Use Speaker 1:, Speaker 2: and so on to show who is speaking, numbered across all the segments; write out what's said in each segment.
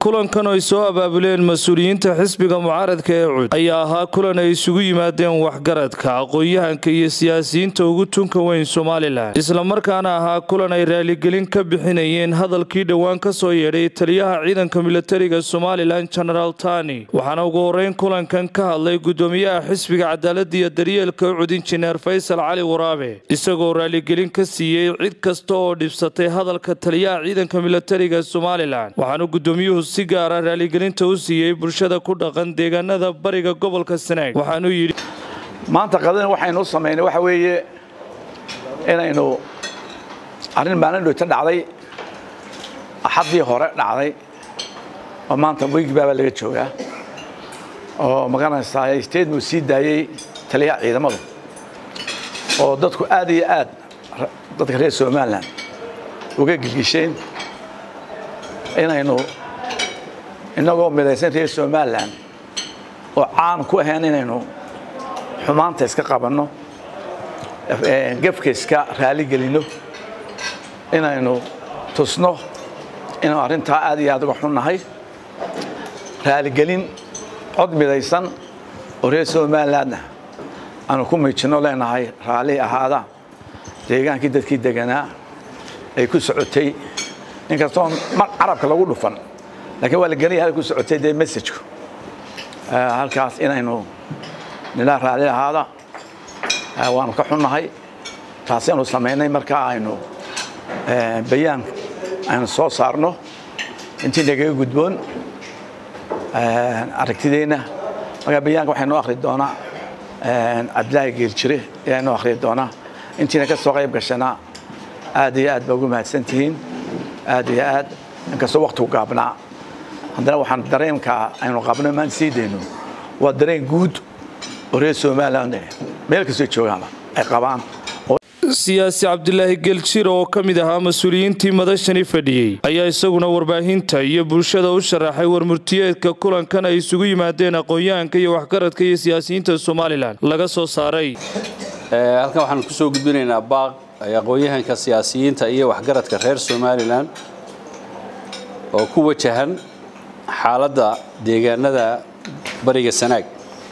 Speaker 1: kulankan ay soo abaabuleen mas-uuliyiinta xisbiga mucaaradka ee cud ayaa ahaa kulan ay isugu yimaadeen waxgaradka aqoon-yahanka iyo siyaasiyiinta ugu tunka weyn somalilan islamarkaana ahaa kulan ay raaligelin ka bixinayeen hadalkii dhowaan ka soo yeedhay taliyaha ciidanka milatariga somalilan genaraal tani waxaana ugu horeyn kulankan ka hadlay gudoomiyaha xisbiga cadaalada iyo daryeelka ucud injineer faysal cali waraabe isagoo raaligelin ka siiyey cid kasta oo dhibsatay hadalka taliyaha ciidanka milatariga somalilan waxaana gudoomiyuhu si gaara raaligelinta u siiyey bulshada ku dhaqan deegaanada bariga gobolka sanaag waxaanuu yidhi
Speaker 2: maanta qadani waxaynu u samaynay waxa weeye inaynu arrin maalin dhowta dhacday axaddii hore dhacday oo maanta weygibaabaa laga joogaa oo magaranaysaa statement sii daayey taliyaha ciidamadu oo dadku aad iyo aad dadka reer somalilan uga gilgisheen inaynu innagoo midaysan reer somalilan oo caan ku ahayn inaynu xumaanta iska qabanno gefka iska raaligelinno inaynu tusno inaynu arrintaa aad iyo aad uga xunnahay raaligelin cod midaysan oo reer somalilandna aanu ku miijinno leenahay raalli ahaada deegaankii dadkii deganaa ay ku socotay inkastoon carabka lagu dhufan lakiin waa la gelaya halay ku socotay dee messajku halkaas inaynu nilaa raalli ahaada waanu ka xunnahay taasi aanu samaynay markaa aynu bayaan aynu soo saarno intii nagaga gudboon aragtideenna markaa bayaanka waxay noo akhri doonaa cabdilaahi geeljire ayaa noo akhriyi doonaa intiina ka soo qayb gashana aad iyo aad baa ugu mahadsan tihiin aad iyo aad inkastoo waktigu gaabnaa haddana waxaan dareenka aynu qabno maan sii dayno waa dareen guud oo reer somaliland meel kastoo joogaanba ay qabaan
Speaker 1: siyaasi cabdilaahi geeljir oo ka mid ahaa mas-uuliyiintii madashani fadhiyey ayaa isaguna warbaahinta iyo bulshada u sharaxay warmurtiyeedka kulankan ay isugu yimaadeen aqoon-yahanka iyo waxgaradka iyo siyaasiyiinta somalilan laga soo saaray
Speaker 3: halkan waxaan ku soo gudbinaynaa baaq ay aqoon-yahanka siyaasiyiinta iyo waxgaradka reer somalilan oo ku wajahan xaaladda deegaanada bariga sanaag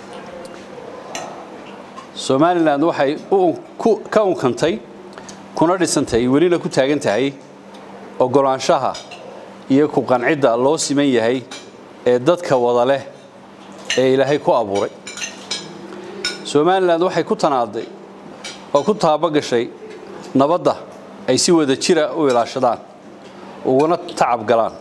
Speaker 3: somalilan waxay ka unkantay kuna dhisantay welina ku taagan tahay oggolaanshaha iyo ku qancidda loo siman yahay ee dadka wada leh ee ilaahay ku abuuray somalilan waxay ku tanaaday oo ku taabagashay nabadda ay si wada jira u ilaashadaan uguna tacab galaan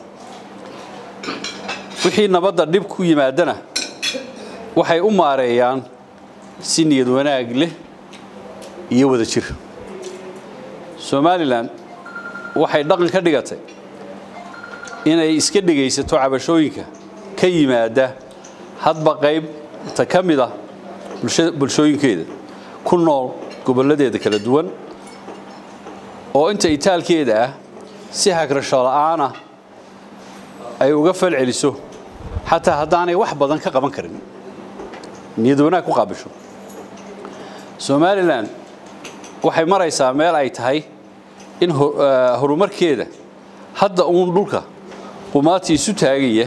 Speaker 3: wixii nabadda dhib ku yimaadana waxay u maareeyaan si niyad wanaag leh iyo wada jir somalilan waxay dhaqan ka dhigatay inay iska dhegaysato cabashooyinka ka yimaada hadba qaybta ka mid ah bulshooyinkeeda ku nool gobolladeeda kala duwan oo inta itaalkeeda ah si hagrasho la'aanah ay uga fal celiso xataa haddaanay wax badan ka qaban karin niyad wanaag ku qaabisho somalilan waxay maraysaa meel ay tahay in horumarkeeda hadda uun dhulka qumaati isu taagaya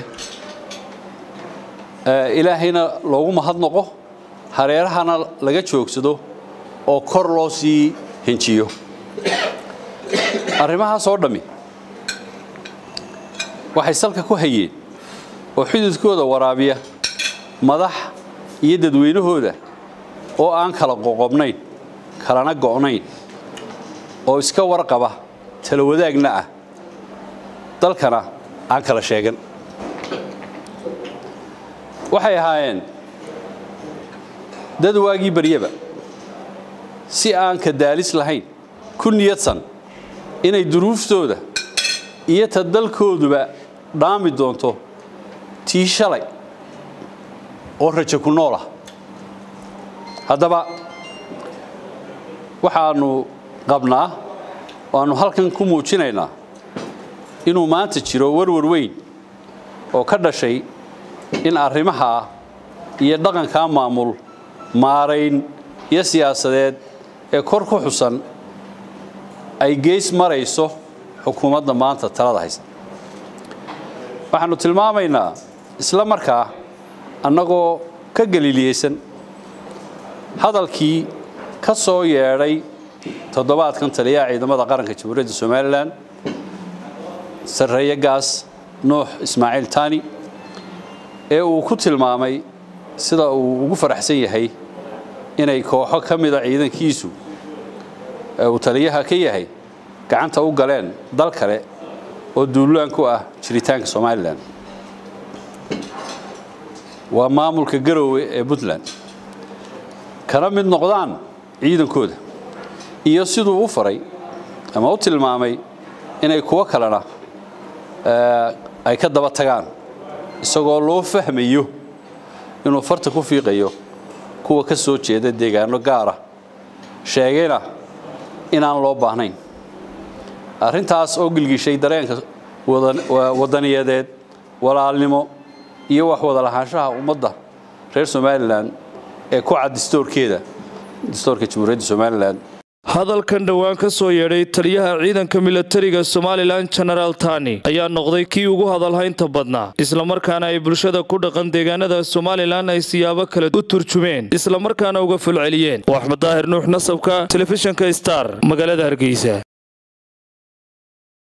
Speaker 3: ilaahayna loogu mahadnoqo hareerahana laga joogsado oo kor loo sii henjiyo arrimahaas oo dhammi waxay salka ku hayeen oo xidudkooda waraabiya madax iyo dadweynahooda oo aan kala qoqobnayn kalana go'nayn oo iska warqaba tala wadaagna ah dalkana aan kala sheegan waxay ahaayeen dad waagii baryaba si aan ka daalis lahayn ku niyadsan inay duruuftooda iyo ta dalkooduba dhaami doonto tii shalay oo rajo ku nool ah haddaba waxaannu qabnaa waannu halkan ku muujinaynaa inuu maanta jiro warwar weyn oo ka dhashay in arrimahaa iyo dhaqankaa maamul maarayn iyo siyaasadeed ee kor ku xusan ay geys marayso xukuumadda maanta talada haysta waxaannu tilmaamaynaa isla markaa annagoo ka galiiliyeysan hadalkii ka soo yeedhay toddobaadkan taliyaha ciidamada qaranka jamhuuriyadda somalilan sarreeye gaas nuux ismaaciil tani ee uu ku tilmaamay sida uu ugu faraxsan yahay inay kooxo ka mida ciidankiisu ee uu taliyaha ka yahay gacanta u galeen dal kale oo duulaan ku ah jiritaanka somalilan waa maamulka garoowe ee puntland kana mid noqdaan ciidankooda iyo siduu u faray ama u tilmaamay inay kuwo kalena ay ka daba tagaan isagoo loo fahmayo inuu farta ku fiiqayo kuwa ka soo jeeda deegaano gaara sheegayna inaan loo baahnayn arrintaas oo gilgishay dareenka wadaniyadeed walaalnimo iyo wax wada lahaanshaha ummadda reer somalilan ee ku cad distoorkeeda distoorka jamhuuriyadda somalilan
Speaker 1: hadalkan dhowaan ka soo yeedhay taliyaha ciidanka milatariga somalilan genaraal tani ayaa noqday kii ugu hadalhaynta badnaa islamarkaana ay bulshada ku dhaqan deegaanada somalilan ay siyaabo kale u turjumeen islamarkaana uga fulceliyeen oo axmed daahir nuux nasabka telefishinka star magaalada hargeysa